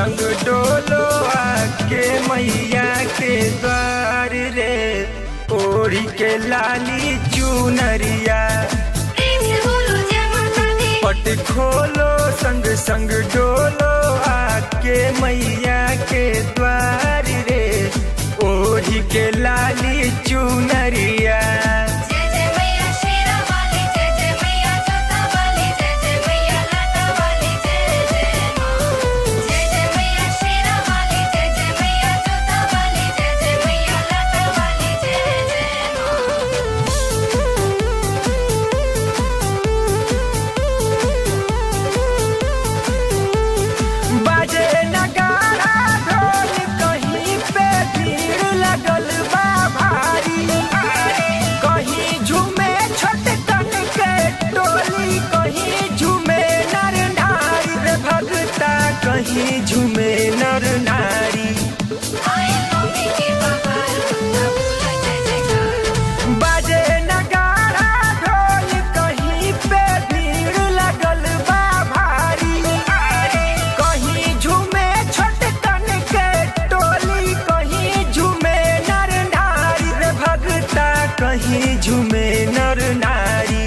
संग डोलो आके मैया के द्वार रे ओढ़ी के लाली चुनरिया प्रेम से बोलो जय माता दी पट खोलो संग संग डोलो आके मैया के द्वार रे ओढ़ी के लाली चुनरिया जय जय मैया शेरा वाली जय जय मैया जोता वाली जय जय मैया लाटा वाली जय जय माँ जय जय मैया शेरा वाली जय जय मैया जोता वाली जय जय मैया लाटा वाली जय जय बाजे नगारा ढोल कहीं पे भीड़ लगल बा भारी कहीं झूमे छोटकन के टोली कहीं झूमे नर नारी रे भगता कहीं झूमे नर नारी आए मम्मी के बाबा ना भूला जय जयकार बाजे नगारा ढोल कहीं पे भीड़ लगल बा भारी कहीं झूमे छोटकन के टोली कहीं झूमे नर नारी रे भगता कहीं झूमे नर नारी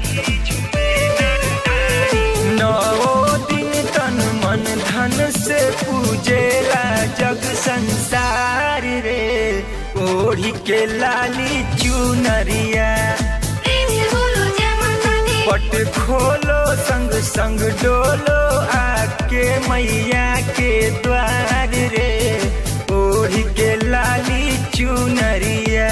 नौ दिन तन मन धन से पूजेला जग संसार रे ओढ़ी के लाली चुनरिया प्रेम से बोलो जय माता दी पट खोलो संग संग डोलो आके मैया के द्वार रे ओढ़ी के लाली चुनरिया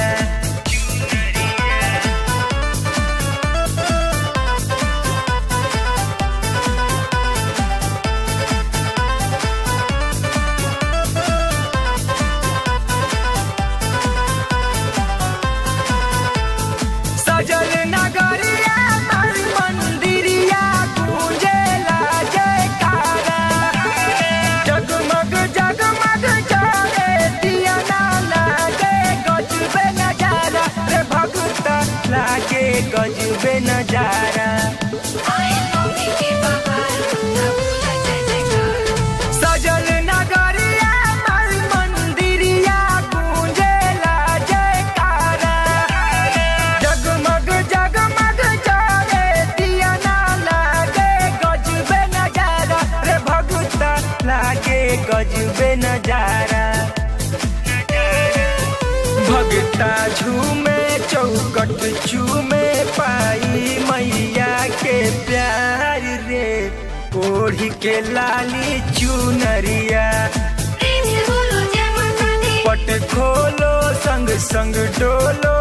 सजल नगरिया तर मंदिरिया गूंजेला जयकारा जगमग जगमग जाए दिया ना लागे गजबे नजारा रे भगता लागे गजबे नजारा आए मम्मी के बाबा ना भूला जय जयकार सजल नगरिया तर मंदिरिया गूंजेला जयकारा जगमग जगमग जाए दिया ना लागे गजबे नजारा रे भगता लागे गजबे नजारा भगता झूमे चौकट चूमे पाई मैया के प्यार रे ओढ़ी के लाली चुनरिया प्रेम से बोलो जय माता दी पट खोलो संग संग डोलो